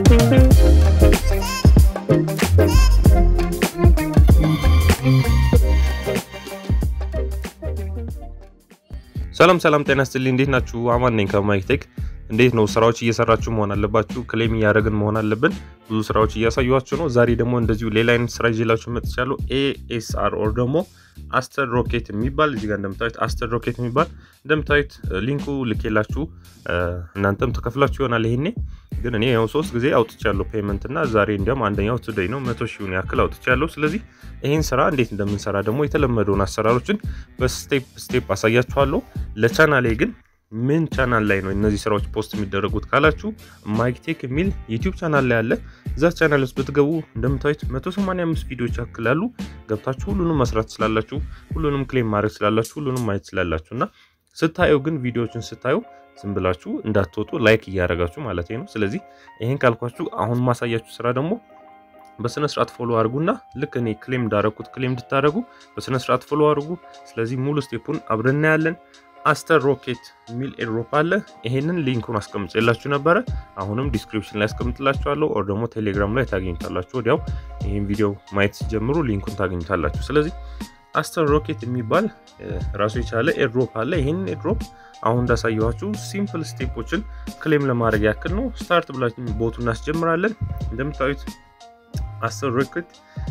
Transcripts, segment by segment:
ሰላም ሰላም፣ ጤና ይስጥልኝ። እንዴት ናችሁ? አማን ነኝ ከማይክቴክ። እንዴት ነው ስራዎች እየሰራችሁ መሆን አለባችሁ። ክሌም እያደረግን መሆን አለብን። ብዙ ስራዎች እያሳዩችሁ ነው። ዛሬ ደግሞ እንደዚሁ ሌላ አይነት ስራ ይዤላችሁ መጥቻለሁ። ኤኤስአር ኦር ደግሞ አስተር ሮኬት የሚባል እዚህ ጋር እንደምታዩት አስተር ሮኬት የሚባል እንደምታዩት ሊንኩ ልኬላችሁ እናንተም ተከፍላችሁ ይሆናል። ይሄኔ ግን እኔ ያው ሶስት ጊዜ አውጥቻለሁ ፔመንት እና ዛሬ እንዲያውም አንደኛው ቱዴይ ነው መቶ ሺውን ያክል አውጥቻለሁ። ስለዚህ ይህን ስራ እንዴት እንደምንሰራ ደግሞ የተለመደውን አሰራሮችን በስቴፕ ስቴፕ አሳያችኋለሁ። ለቻናሌ ግን ምን ቻናል ላይ ነው እነዚህ ስራዎች ፖስት የሚደረጉት ካላችሁ ማይክቴክ የሚል ዩቲዩብ ቻናል ላይ አለ። እዛ ቻናል ውስጥ ብትገቡ እንደምታዩት 185 ቪዲዮዎች ያክል አሉ። ገብታችሁ ሁሉንም መስራት ስላላችሁ፣ ሁሉንም ክሌም ማድረግ ስላላችሁ፣ ሁሉንም ማየት ስላላችሁ እና ስታዩ ግን ቪዲዮዎችን ስታዩ ዝም ብላችሁ እንዳትወጡ ላይክ እያደረጋችሁ ማለት ነው። ስለዚህ ይህን ካልኳችሁ አሁን ማሳያችሁ ስራ ደግሞ በስነ ስርዓት ፎሎ አድርጉና ልክ እኔ ክሌም እንዳረኩት ክሌም እንድታደርጉ በስነ ስርዓት ፎሎ አድርጉ። ስለዚህ ሙሉ ስቴፑን አብረን እናያለን። አስተር ሮኬት የሚል ኤድሮፕ አለ። ይሄንን ሊንኩን አስቀምጬላችሁ ነበረ። አሁንም ዲስክሪፕሽን ላይ አስቀምጥላችኋለሁ፣ ኦር ደግሞ ቴሌግራም ላይ ታገኙታላችሁ። ወዲያው ይህን ቪዲዮ ማየት ሲጀምሩ ሊንኩን ታገኙታላችሁ። ስለዚህ አስተር ሮኬት የሚባል ራሱ የቻለ ኤድሮፕ አለ። ይህንን ኤድሮፕ አሁን እንዳሳየኋችሁ ሲምፕል ስቴፖችን ክሌም ለማድረግ ያክል ነው። ስታርት ብላችን ቦቱ እናስጀምራለን። እንደምታዩት አስተር ሮኬት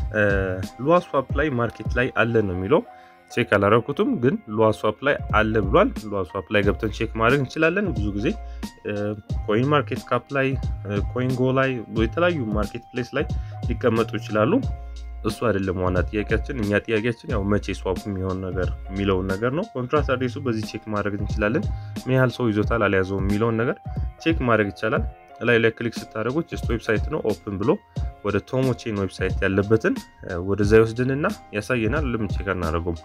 ሉዋ ስዋፕ ላይ ማርኬት ላይ አለ ነው የሚለው ቼክ አላረኩትም ግን ሉዋ ስዋፕ ላይ አለ ብሏል። ሉዋ ስዋፕ ላይ ገብተን ቼክ ማድረግ እንችላለን። ብዙ ጊዜ ኮይን ማርኬት ካፕ ላይ፣ ኮይን ጎ ላይ፣ የተለያዩ ማርኬት ፕሌስ ላይ ሊቀመጡ ይችላሉ። እሱ አይደለም ዋና ጥያቄያችን። እኛ ጥያቄያችን ያው መቼ ስዋፕ የሚሆን ነገር የሚለውን ነገር ነው። ኮንትራት አድሬሱ በዚህ ቼክ ማድረግ እንችላለን። ምን ያህል ሰው ይዞታል አልያዘውም የሚለውን ነገር ቼክ ማድረግ ይቻላል። ላይ ላይ ክሊክ ስታደርጉት ጀስት ዌብሳይት ነው ኦፕን ብሎ ወደ ቶሞ ቼን ዌብሳይት ያለበትን ወደዛ ይወስድንና ያሳየናል። ለምን ቼክ አናደርገውም?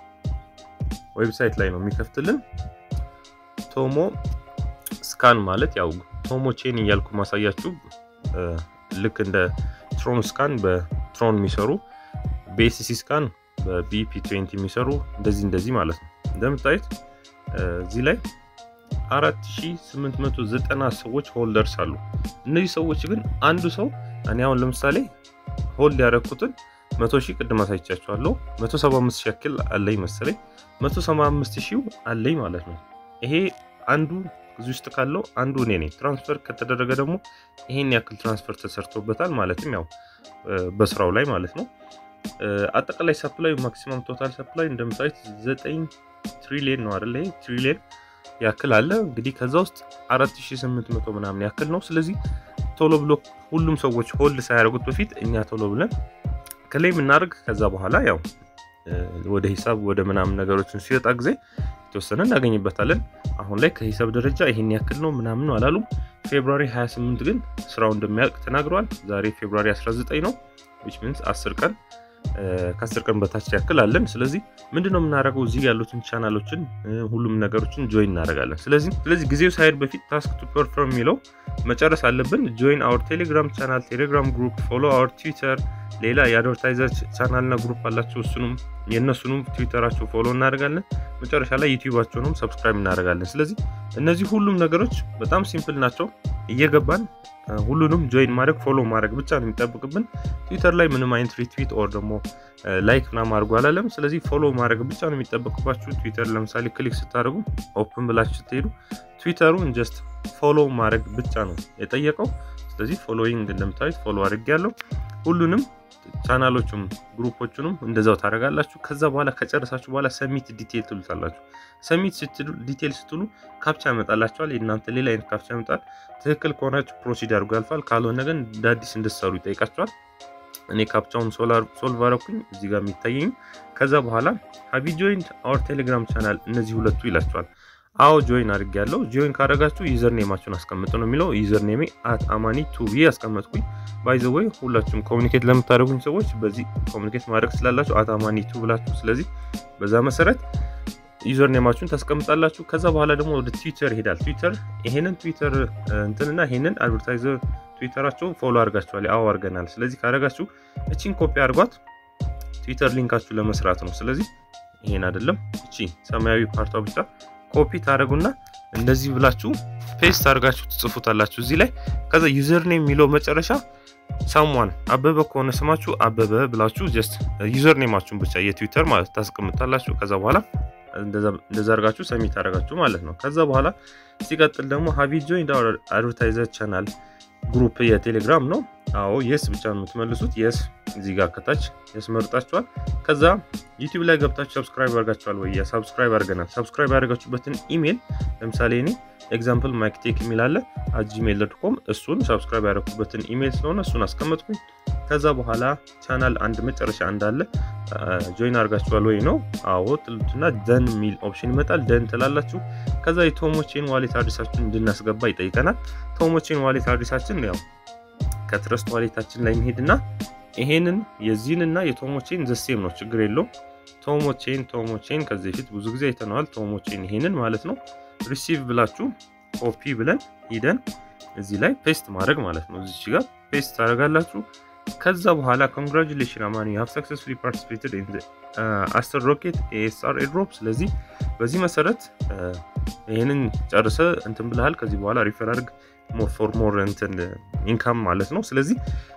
ዌብሳይት ላይ ነው የሚከፍትልን። ቶሞ ስካን ማለት ያው ቶሞ ቼን እያልኩ ማሳያችሁ ልክ እንደ ትሮን ስካን በትሮን የሚሰሩ በኤስሲ ስካን በቢፒ 20 የሚሰሩ እንደዚህ እንደዚህ ማለት ነው። እንደምታዩት እዚህ ላይ 4890 ሰዎች ሆልደርስ አሉ። እነዚህ ሰዎች ግን አንዱ ሰው እኔ አሁን ለምሳሌ ሆልድ ያደረኩትን 100 ሺህ ቅድም አሳይቻችኋለሁ። 175 ሺህ ያክል አለኝ መሰለኝ 175 ሺህ አለኝ ማለት ነው። ይሄ አንዱ እዚህ ውስጥ ካለው አንዱ እኔ ነኝ። ትራንስፈር ከተደረገ ደግሞ ይሄን ያክል ትራንስፈር ተሰርቶበታል ማለትም ያው በስራው ላይ ማለት ነው። አጠቃላይ ሰፕላይ ማክሲማም ቶታል ሰፕላይ እንደምታዩት 9 ትሪሊየን ነው አይደል? ይሄ ትሪሊየን ያክል አለ። እንግዲህ ከዛ ውስጥ 4800 ምናምን ያክል ነው። ስለዚህ ቶሎ ብሎ ሁሉም ሰዎች ሆልድ ሳያደርጉት በፊት እኛ ቶሎ ብለን ክሌም እናደርግ። ከዛ በኋላ ያው ወደ ሂሳብ ወደ ምናምን ነገሮችን ሲወጣ ጊዜ የተወሰነ እናገኝበታለን። አሁን ላይ ከሂሳብ ደረጃ ይሄን ያክል ነው ምናምን ነው አላሉም። ፌብሩዋሪ 28 ግን ስራው እንደሚያልቅ ተናግረዋል። ዛሬ ፌብሩዋሪ 19 ነው ዊች ሚንስ 10 ቀን ከአስር ቀን በታች ያክል አለን። ስለዚህ ምንድነው የምናደርገው? እዚህ ያሉትን ቻናሎችን ሁሉም ነገሮችን ጆይን እናደርጋለን። ስለዚህ ስለዚህ ጊዜው ሳይሄድ በፊት ታስክ ቱ ፐርፎርም የሚለው መጨረስ አለብን። ጆይን አወር ቴሌግራም ቻናል፣ ቴሌግራም ግሩፕ፣ ፎሎ አወር ትዊተር። ሌላ የአድቨርታይዘር ቻናልና ግሩፕ አላቸው። እሱንም የእነሱንም ትዊተራቸው ፎሎ እናደርጋለን። መጨረሻ ላይ ዩቲዩባቸውንም ሰብስክራይብ እናደርጋለን። ስለዚህ እነዚህ ሁሉም ነገሮች በጣም ሲምፕል ናቸው። እየገባን ሁሉንም ጆይን ማድረግ ፎሎ ማድረግ ብቻ ነው የሚጠብቅብን። ትዊተር ላይ ምንም አይነት ሪትዊት ኦር ደግሞ ላይክ ምናምን አድርጎ አላለም። ስለዚህ ፎሎ ማድረግ ብቻ ነው የሚጠበቅባችሁ። ትዊተር ለምሳሌ ክሊክ ስታደርጉ ኦፕን ብላችሁ ስትሄዱ ትዊተሩን ጀስት ፎሎ ማድረግ ብቻ ነው የጠየቀው። ስለዚህ ፎሎዊንግ እንደምታዩት ፎሎ አድርግ ያለው ሁሉንም ቻናሎቹም ግሩፖቹንም እንደዛው ታደርጋላችሁ። ከዛ በኋላ ከጨረሳችሁ በኋላ ሰሚት ዲቴል ትሉታላችሁ። ሰሚት ስትሉ ዲቴል ስትሉ ካፕቻ ያመጣላችኋል። የእናንተ ሌላ አይነት ካፕቻ ያመጣል። ትክክል ከሆናችሁ ፕሮሲድ አድርጎ ያልፋል። ካልሆነ ግን እንደ አዲስ እንድትሰሩ ይጠይቃችኋል። እኔ ካፕቻውን ሶልቭ አረኩኝ እዚህ ጋር የሚታየኝ። ከዛ በኋላ ሀቢ ጆይንት አወር ቴሌግራም ቻናል እነዚህ ሁለቱ ይላችኋል። አዎ ጆይን አድርግ ያለው ጆይን ካደረጋችሁ ዩዘር ኔማችሁን አስቀምጡ ነው የሚለው። ዩዘር ኔሜ አት አማኒ ቱ ብዬ አስቀመጥኩኝ። ባይ ዘ ወይ ሁላችሁም ኮሚኒኬት ለምታደርጉኝ ሰዎች በዚህ ኮሚኒኬት ማድረግ ስላላችሁ አት አማኒ ቱ ብላችሁ፣ ስለዚህ በዛ መሰረት ዩዘር ኔማችሁን ታስቀምጣላችሁ። ከዛ በኋላ ደግሞ ወደ ትዊተር ይሄዳል። ትዊተር ይሄንን ትዊተር እንትንና ይሄንን አድቨርታይዘር ትዊተራቸውን ፎሎ አድርጋችኋል። አዎ አድርገናል። ስለዚህ ካደረጋችሁ እቺን ኮፒ አድርጓት ትዊተር ሊንካችሁ ለመስራት ነው። ስለዚህ ይሄን አይደለም እቺ ሰማያዊ ፓርቷ ብቻ ኮፒ ታደረጉና እንደዚህ ብላችሁ ፔስት አድርጋችሁ ትጽፉታላችሁ እዚህ ላይ። ከዛ ዩዘርኔም የሚለው መጨረሻ ሳሟን አበበ ከሆነ ስማችሁ አበበ ብላችሁ ጀስት ዩዘርኔማችሁን ብቻ የትዊተር ማለት ታስቀምጣላችሁ። ከዛ በኋላ እንደዛ አድርጋችሁ ሰሚት አደረጋችሁ ማለት ነው። ከዛ በኋላ ሲቀጥል ደግሞ ሀቪ ጆይንድ አድቨርታይዘር ቻናል ግሩፕ የቴሌግራም ነው። አዎ የስ ብቻ ነው የምትመልሱት። የስ እዚህ ጋር ከታች የስ መርጣችኋል። ከዛ ዩቲዩብ ላይ ገብታችሁ ሰብስክራይብ አድርጋችኋል ወይ? ሰብስክራይብ አድርገናል። ሰብስክራይብ ያደርጋችሁበትን ኢሜል ለምሳሌ እኔ ኤግዛምፕል ማይክቴክ የሚል አለ ጂሜል ዶት ኮም እሱን ሰብስክራይብ ያደረኩበትን ኢሜል ስለሆነ እሱን አስቀመጥኩኝ። ከዛ በኋላ ቻናል አንድ መጨረሻ እንዳለ ጆይን አድርጋችኋል ወይ ነው? አዎ ትሉትና ደን የሚል ኦፕሽን ይመጣል። ደን ትላላችሁ። ከዛ የቶሞቼን ዋሌት አድሬሳችሁን እንድናስገባ ይጠይቀናል። ቶሞቼን ዋሌት አድሬሳችን ያው ከትረስት ዋሌታችን ላይ እንሄድና ይሄንን የዚህንና የቶሞቼን ዘሴም ነው፣ ችግር የለውም። ቶሞቼን ቶሞቼን ከዚህ በፊት ብዙ ጊዜ አይተነዋል። ቶሞቼን ይሄንን ማለት ነው። ሪሲቭ ብላችሁ ኮፒ ብለን ሂደን እዚህ ላይ ፔስት ማድረግ ማለት ነው። እዚች ጋር ፔስት ታደርጋላችሁ። ከዛ በኋላ ኮንግራጁሌሽን አማኒ ሀቭ ሰክሰስፉሊ ፓርቲሲፔትድ ኢን አስተር ሮኬት ኤኤስአር ኤድሮፕ። ስለዚህ በዚህ መሰረት ይህንን ጨርሰ እንትን ብልሃል። ከዚህ በኋላ ሪፈር አድርግ ሞር ፎር ሞር እንትን ኢንካም ማለት ነው። ስለዚህ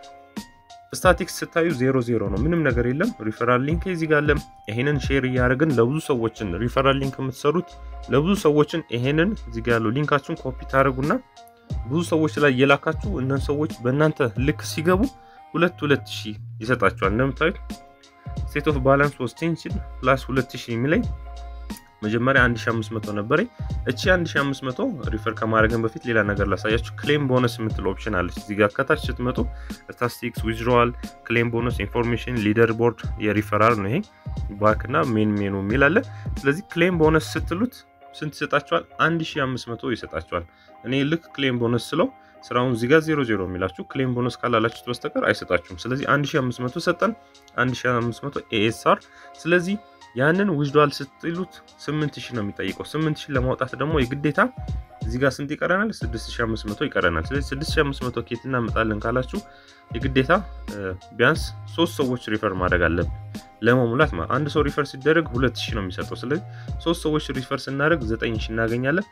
ስታቲክስ ስታዩ ዜሮ ዜሮ ነው፣ ምንም ነገር የለም። ሪፈራል ሊንክ እዚህ ጋር አለ። ይሄንን ሼር እያደረግን ለብዙ ሰዎችን ሪፈራል ሊንክ የምትሰሩት ለብዙ ሰዎችን ይሄንን እዚህ ጋር ያለው ሊንካችሁን ኮፒ ታደርጉና ብዙ ሰዎች ላይ እየላካችሁ እነን ሰዎች በእናንተ ልክ ሲገቡ ሁለት ሁለት ሺህ ይሰጣችኋል። እንደምታዩት ስቴት ኦፍ ባላንስ ወስቴንሽን ፕላስ ሁለት ሺህ የሚለኝ መጀመሪያ 1500 ነበረኝ። እቺ 1500 ሪፈር ከማድረግን በፊት ሌላ ነገር ላሳያችሁ። ክሌም ቦነስ የምትል ኦፕሽን አለች እዚህ ጋር ከታች ስትመጡ ስታቲስቲክስ፣ ዊዝድሮዋል፣ ክሌም ቦነስ፣ ኢንፎርሜሽን፣ ሊደር ቦርድ የሪፈራል ነው ይሄ ባክ እና ሜን ሜኑ የሚል አለ። ስለዚህ ክሌም ቦነስ ስትሉት ስንት ይሰጣችኋል? 1500 ይሰጣችኋል። እኔ ልክ ክሌም ቦነስ ስለው ስራውን እዚህ ጋር 00 የሚላችሁ ክሌም ቦነስ ካላላችሁት በስተቀር አይሰጣችሁም። ስለዚህ 1500 ሰጠን፣ 1500 ኤኤስአር ስለዚህ ያንን ዊዝድዋል ስትሉት 8000 ነው የሚጠይቀው። 8000 ለማውጣት ደግሞ የግዴታ እዚህ ጋር ስንት ይቀረናል? 6500 ይቀረናል። ስለዚህ 6500 ኬት እናመጣለን ካላችሁ የግዴታ ቢያንስ ሶስት ሰዎች ሪፈር ማድረግ አለብን ለመሙላት ማለት አንድ ሰው ሪፈር ሲደረግ 2000 ነው የሚሰጠው። ስለዚህ ሶስት ሰዎች ሪፈር ስናደርግ 9000 እናገኛለን።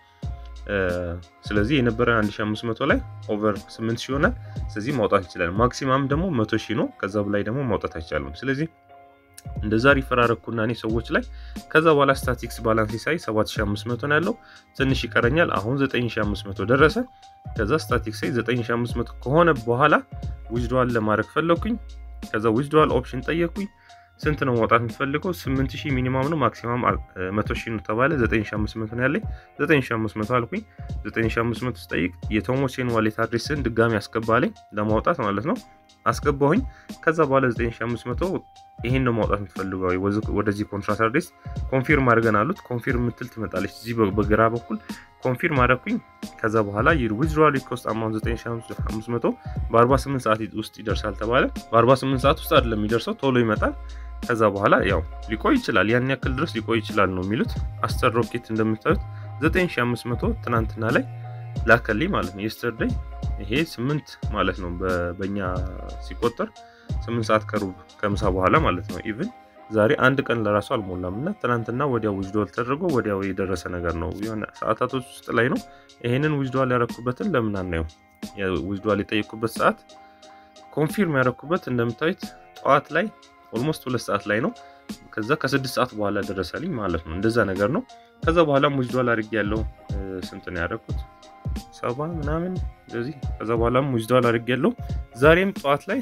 ስለዚህ የነበረ 1500 ላይ ኦቨር 8000 ይሆናል። ስለዚህ ማውጣት ይችላል። ማክሲማም ደግሞ 100000 ነው። ከዛ በላይ ደግሞ ማውጣት አይቻልም። ስለዚህ እንደዛ ሪፈር አረኩና እኔ ሰዎች ላይ ከዛ በኋላ ስታቲክስ ባላንስ ሳይ 7500 ነው ያለው። ትንሽ ይቀረኛል። አሁን 9500 ደረሰ። ከዛ ስታቲክስ ሳይ 9500 ከሆነ በኋላ ዊዝድዋል ለማድረግ ፈለኩኝ። ከዛ ዊዝድዋል ኦፕሽን ጠየኩኝ። ስንት ነው ማውጣት የምትፈልገው? 8000 ሚኒማም ነው ማክሲማም 100000 ነው ተባለ። 9500 ነው ያለኝ። 9500 አልኩኝ። 9500 ስጠይቅ የቶሞሴን ዋሌት አድሬስን ድጋሚ አስገባለኝ ለማውጣት ማለት ነው። አስገባሁኝ። ከዛ በኋላ 9500 ይሄን ነው ማውጣት የምትፈልገው ወደዚህ ኮንትራት አድሬስ ኮንፊርም አድርገን አሉት። ኮንፊርም የምትል ትመጣለች እዚህ በግራ በኩል ኮንፊርም አደረኩኝ። ከዛ በኋላ ዊዝድሮዋል ሪኮስት አማውንት 9500 በ48 ሰዓት ውስጥ ይደርሳል ተባለ። በ48 ሰዓት ውስጥ አይደለም የሚደርሰው ቶሎ ይመጣል። ከዛ በኋላ ያው ሊቆይ ይችላል፣ ያን ያክል ድረስ ሊቆይ ይችላል ነው የሚሉት። አስተር ሮኬት እንደምታዩት 9500 ትናንትና ላይ ላከልኝ ማለት ነው። የስተርደይ ይሄ ስምንት ማለት ነው በእኛ ሲቆጠር ስምንት ሰዓት ከሩብ ከምሳ በኋላ ማለት ነው። ኢቭን ዛሬ አንድ ቀን ለራሱ አልሞላም እና ትናንትና ወዲያው ዊዝድዋል ተደርጎ ወዲያው የደረሰ ነገር ነው። የሆነ ሰዓታቶች ውስጥ ላይ ነው። ይሄንን ዊዝድዋል ያረኩበትን ለምን አናየው? ዊዝድዋል የጠየኩበት ሰዓት ኮንፊርም ያረኩበት እንደምታዩት ጠዋት ላይ ኦልሞስት ሁለት ሰዓት ላይ ነው። ከዛ ከስድስት ሰዓት በኋላ ደረሰልኝ ማለት ነው። እንደዛ ነገር ነው። ከዛ በኋላም ዊዝድዋል አድርጌ ያለው ስንት ነው ያደረኩት? ሰባ ምናምን እንደዚህ። ከዛ በኋላም ዊዝድዋል አድርጌ ያለው ዛሬም ጠዋት ላይ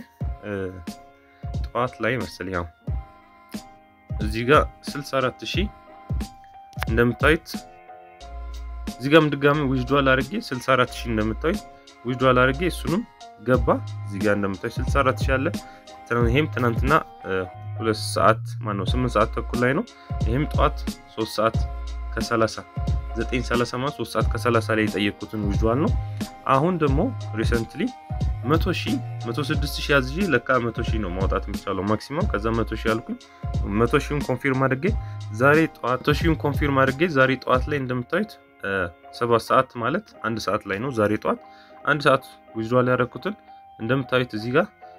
ጠዋት ላይ መሰለኝ ያው እዚህ ጋር 64 ሺህ እንደምታዩት እዚህ ጋርም ድጋሚ ዊዝድዋል አድርጌ 64 ሺህ እንደምታዩት ዊዝድዋል አድርጌ እሱንም ገባ። እዚህ ጋር እንደምታዩት 64 ሺህ አለ። ይሄም ትናንትና ሁለት ሰዓት ማነው 8 ሰዓት ተኩል ላይ ነው። ይሄም ጠዋት 3 ሰዓት ከ30 930 ማለት 3 ሰዓት ከ30 ላይ የጠየቅኩትን ዊዝድዋል ነው። አሁን ደግሞ ሪሰንትሊ 100 ሺህ 106 ሺህ ያዝዤ ለካ 100 ሺህ ነው ማውጣት የሚቻለው ማክሲመም። ከዛ 100 ሺህ አልኩኝ 100 ሺህን ኮንፊርም አድርጌ ዛሬ ጠዋት 100 ሺህን ኮንፊርም አድርጌ ዛሬ ጠዋት ላይ እንደምታዩት 7 ሰዓት ማለት አንድ ሰዓት ላይ ነው ዛሬ ጠዋት አንድ ሰዓት ዊዝድዋል ያደረኩትን እንደምታዩት እዚህ ጋር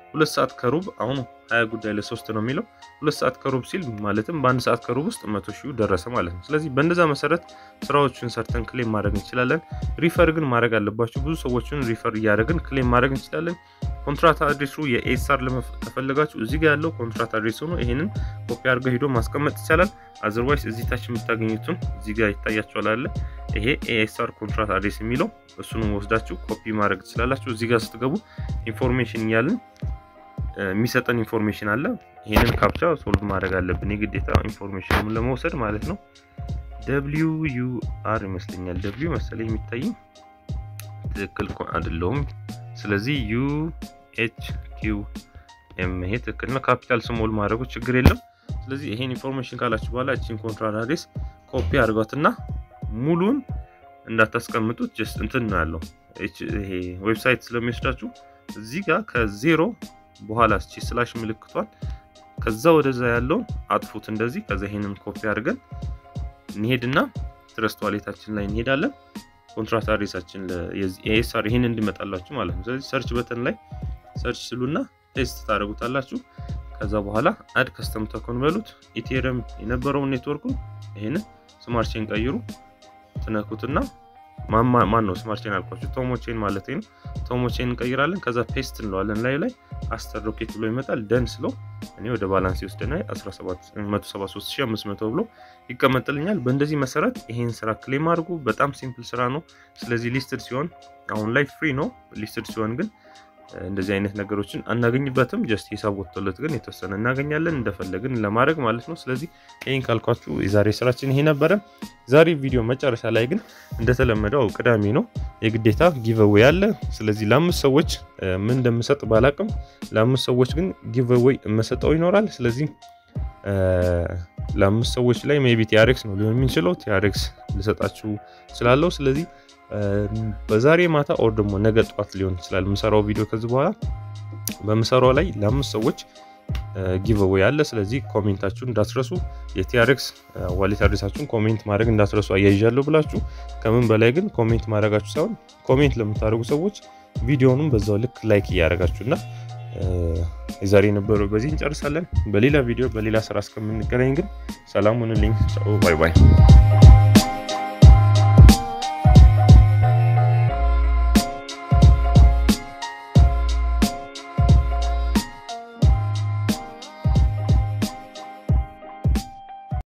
ሁለት ሰዓት ከሩብ አሁኑ ሀያ ጉዳይ ለሶስት ነው የሚለው ሁለት ሰዓት ከሩብ ሲል ማለትም በአንድ ሰዓት ከሩብ ውስጥ መቶ ሺህ ደረሰ ማለት ነው። ስለዚህ በእንደዛ መሰረት ስራዎችን ሰርተን ክሌም ማድረግ እንችላለን። ሪፈር ግን ማድረግ አለባችሁ። ብዙ ሰዎችን ሪፈር እያደረግን ክሌም ማድረግ እንችላለን። ኮንትራት አድሬሱ የኤስአር ከፈለጋችሁ እዚህ ጋር ያለው ኮንትራት አድሬስ ሆኖ ይሄንን ኮፒ አድርገው ሄዶ ማስቀመጥ ይቻላል። አዘርዋይስ እዚህ ታች የምታገኙትን እዚህ ጋር ይታያችኋል አለ ይሄ ኤስአር ኮንትራት አድሬስ የሚለው እሱን ወስዳችሁ ኮፒ ማድረግ ትችላላችሁ። እዚህ ጋር ስትገቡ ኢንፎርሜሽን እያልን የሚሰጠን ኢንፎርሜሽን አለ። ይሄንን ካፕቻ ሶልቭ ማድረግ አለብን የግዴታ ኢንፎርሜሽኑን ለመውሰድ ማለት ነው። ደብሊው ዩ አር ይመስለኛል ደብሊው መሰለኝ የሚታይኝ ትክክል አይደለሁም። ስለዚህ ዩ ኤች ኪው ኤም ይሄ ትክክል ነው። ካፒታል ስሞል ማድረጉ ችግር የለም። ስለዚህ ይሄን ኢንፎርሜሽን ካላችሁ በኋላ እቺን ኮንትራት አድሬስ ኮፒ አድርጓትና ሙሉን እንዳታስቀምጡት ጀስት እንትን ነው ያለው ይሄ ዌብሳይት ስለሚወስዳችሁ እዚህ ጋር ከዜሮ በኋላ እስቺ ስላሽ ምልክቷን ከዛ ወደዛ ያለውን አጥፉት እንደዚህ። ከዛ ይሄንን ኮፒ አድርገን እንሄድና ትረስት ዋሌታችን ላይ እንሄዳለን። ኮንትራት አድሬሳችን የኤስአር ይሄን እንዲመጣላችሁ ማለት ነው። ስለዚህ ሰርች በተን ላይ ሰርች ስሉና ፔስት ታደርጉታላችሁ። ከዛ በኋላ አድ ከስተም ተኮን በሉት ኢቴሪየም የነበረውን ኔትወርኩን ይሄንን ስማርት ቼን ቀይሩ ትነኩትና ማን ነው ስማርት ቼን አልኳችሁ ቶሞቼን ማለት ነው። ቶሞቼን እንቀይራለን። ከዛ ፔስት እንለዋለን ላይ ላይ አስተር ሮኬት ብሎ ይመጣል። ደን ስለው እኔ ወደ ባላንስ ይወስደና 173500 ብሎ ይቀመጥልኛል። በእንደዚህ መሰረት ይሄን ስራ ክሌም አድርጉ። በጣም ሲምፕል ስራ ነው። ስለዚህ ሊስትድ ሲሆን አሁን ላይ ፍሪ ነው። ሊስትድ ሲሆን ግን እንደዚህ አይነት ነገሮችን አናገኝበትም። ጀስት ሂሳብ ወጥቶለት ግን የተወሰነ እናገኛለን እንደፈለግን ለማድረግ ማለት ነው። ስለዚህ ይህን ካልኳችሁ የዛሬ ስራችን ይሄ ነበረ። ዛሬ ቪዲዮ መጨረሻ ላይ ግን እንደተለመደው ቅዳሜ ነው የግዴታ ጊቨዌይ አለ። ስለዚህ ለአምስት ሰዎች ምን እንደምሰጥ ባላቅም ለአምስት ሰዎች ግን ጊቨዌይ የምሰጠው ይኖራል። ስለዚህ ለአምስት ሰዎች ላይ ሜይ ቢ ቲያሬክስ ነው ሊሆን የሚችለው ቲያሬክስ ልሰጣችሁ እችላለሁ። ስለዚህ በዛሬ ማታ ኦር ደግሞ ነገ ጠዋት ሊሆን ይችላል የምሰራው ቪዲዮ ከዚህ በኋላ በምሰራው ላይ ለአምስት ሰዎች ጊቨዌይ አለ። ስለዚህ ኮሜንታችሁን እንዳትረሱ፣ የቲያሬክስ ዋሌት አድሬሳችሁን ኮሜንት ማድረግ እንዳትረሱ አያይዣለሁ ብላችሁ። ከምን በላይ ግን ኮሜንት ማድረጋችሁ ሳይሆን ኮሜንት ለምታደርጉ ሰዎች ቪዲዮንም በዛው ልክ ላይክ እያደረጋችሁ እና የዛሬ የነበረው በዚህ እንጨርሳለን። በሌላ ቪዲዮ በሌላ ስራ እስከምንገናኝ ግን ሰላም ሁኑልኝ። ቻው ባይ ባይ።